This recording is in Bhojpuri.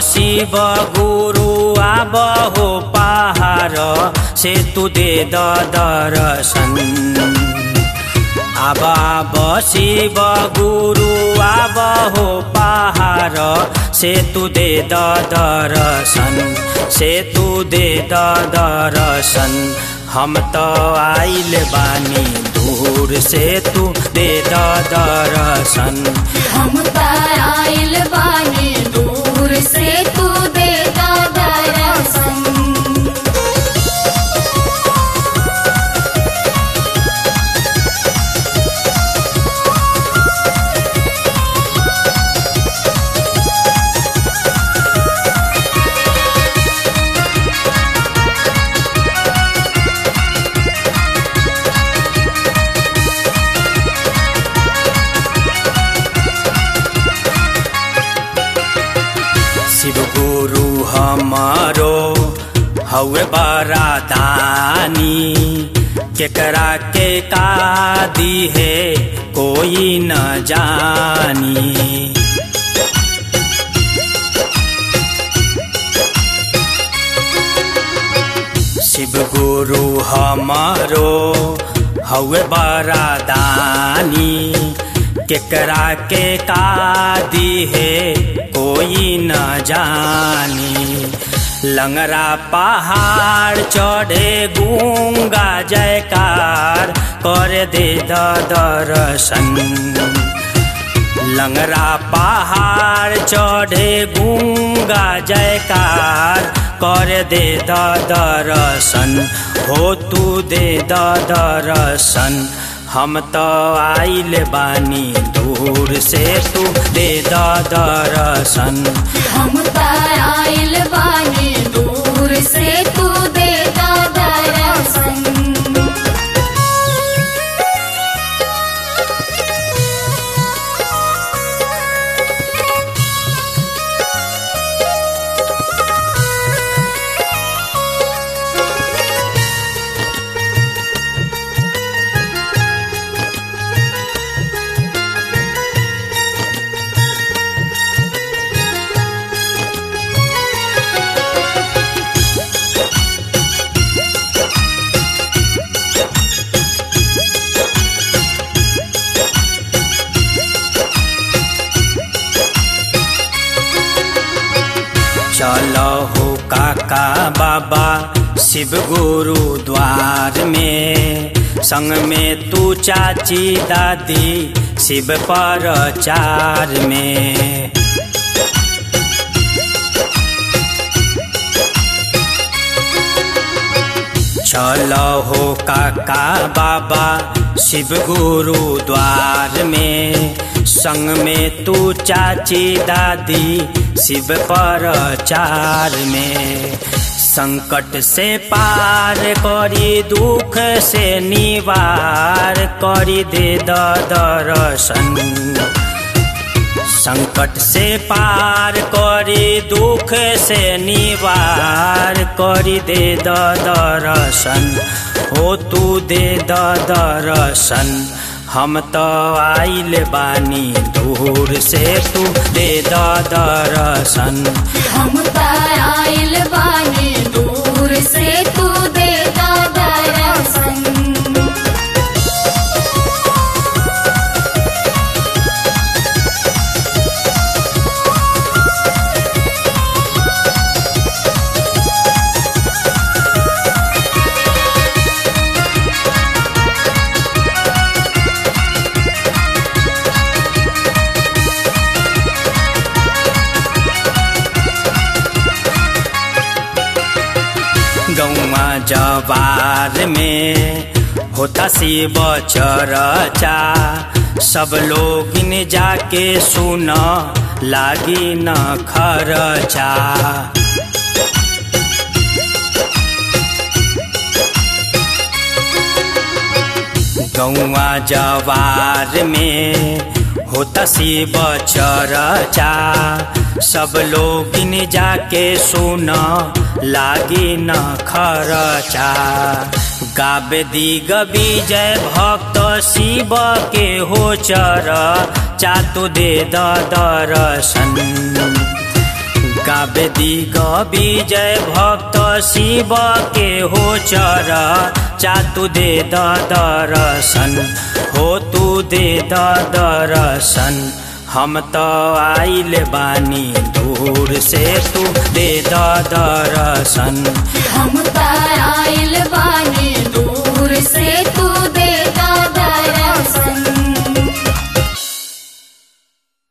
शिव गुरु आब हो पहाड़ से तू दे द दर्शन आब आब शिव गुरु आब हो पहाड़ से तू दे द दर्शन से तू दे द दर्शन हम तो आइल बानी दूर से तू दे द दर्शन हम आइल बानी दूर से तू दे दर्शन शिव गुरु हमारो हवे बरादानी केकरा के का दी है कोई न जानी शिव गुरु हमारो हवे बरादानी केकरा के का दी है कोई न जानी लंगरा पहाड़ चढ़े गूंगा जयकार कर दे द दर्शन लंगरा पहाड़ चढ़े गूंगा जयकार कर दे द दर्शन हो तू दे द दर्शन हम तो आइल बानी दूर से तू दे द दर्शन हम आइल बानी दूर से तू दे दर्शन चलो हो काका बाबा शिव गुरु द्वार में संग में तू चाची दादी शिव पर चार में चलो हो काका बाबा शिव गुरु द्वार में संग में तू चाची दादी शिव पर चार में संकट से पार करी दुख से निवार करी दे द दर्शन संकट से पार करी दुख से निवार करी दे द दर्शन हो तू दे द दर्शन हम तो आइल बानी दूर से तू दे द दर्शन हम आइल बानी दूर से तू दे दर्शन गौवा जवार में होता शिव चरचा सब लोग ने जाके सुन लागी न खरचा गौवा जवार में होता शिव चरचा सब लोग ने जाके सुन लागी न खरचा गाबे दिग विजय भक्त शिव के हो चर चातु दे द दर्शन गावे दिग विजय भक्त शिव के हो चर चातु दे द दर्शन हो तू दे द दर्शन हम तो आइल बानी दूर से तू दे द दर्शन हम आइल बा